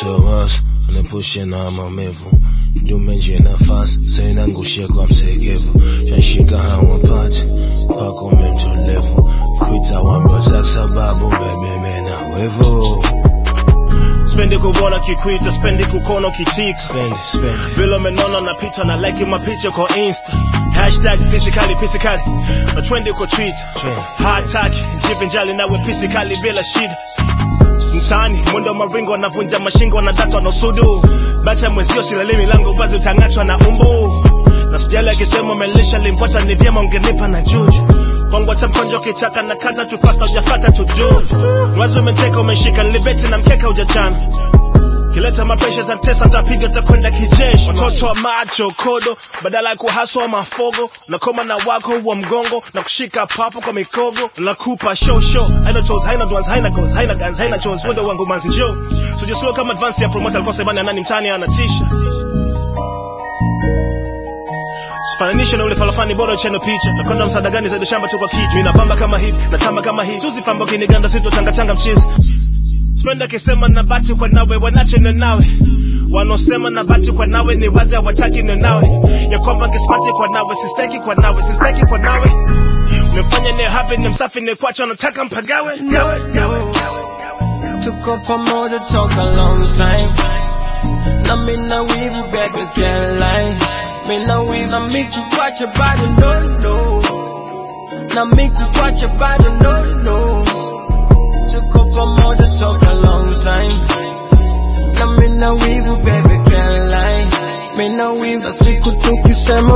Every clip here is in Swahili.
tomas anepushe na maumivu jumenje nafasi sainangushie kwa msegevu shashika hawapati kwako memtolevu kwita wambaza sababu bebeme na wevu spendi kuona kikwita spendi kukono kichika spendi spendi vile umenona na picha na like mapicha kwa insta hashtag physically physically na trendi kwa twitter Trend. hataki jivinjali nawe physically bila shida mtaani mwendo maringo wanavunja mashingo wanadatwa na usudu bacha mwenzio silali milango wazi utang'atwa na umbu na sijali akisema umelisha limpota ni vyema ungenipa na juju kwangu hata mkonjo kichaka na kata tufasta ujafata tuju mwazi umeteka umeshika nilibeti na mkeka ujachana kileta mapresha za tesa tapiga takwenda kijeshi watoto wa macho kodo badala ya kuhaswa mafogo nakoma na wako wa mgongo na kushika papo kwa mikogo nakupa show show haina toes haina dwans haina goals haina guns haina chores wendo wangu manzi jo sujusua kama advance ya promoter alikuwa sebani nani mtani anatisha Fananisha na ule falafani bora cheno picha nakwenda msaada gani zaidi shamba tu kwa kichwa mimi napamba kama hivi natamba kama hivi suzi pamba kiniganda sito tanga tanga mchizi Spenda kisema na bati kwa nawe wanache na nawe wanaosema na bati kwa nawe ni wazi hawataki na nawe ya kwamba ngesmati kwa nawe sisteki kwa nawe sisteki kwa nawe umefanya ni happy ni msafi ni kwacho nataka mpagawe nawe nawe Tuko pamoja toka long time na mina wivu baby can't lie mina wivu na mikukwacha bado no no na mikukwacha bado no no Tuko pamoja toka long time na mina wivu baby can't lie mina wivu na siku tukisema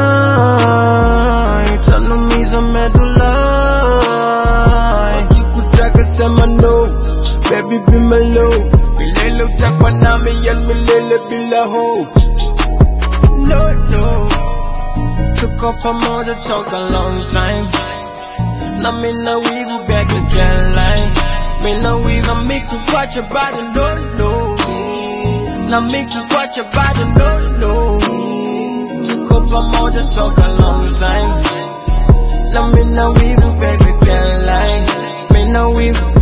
bye tanumiza medulai wakikutaka sema no baby be my low milele utakwa nami yan milele bila hope no no tuko pamoja toka long time na mina wivu baby can't lie mina wivu na mikukwacha bado no no na mikukwacha bado no no tuko pamoja toka long time na mina wivu baby can't lie mina wivu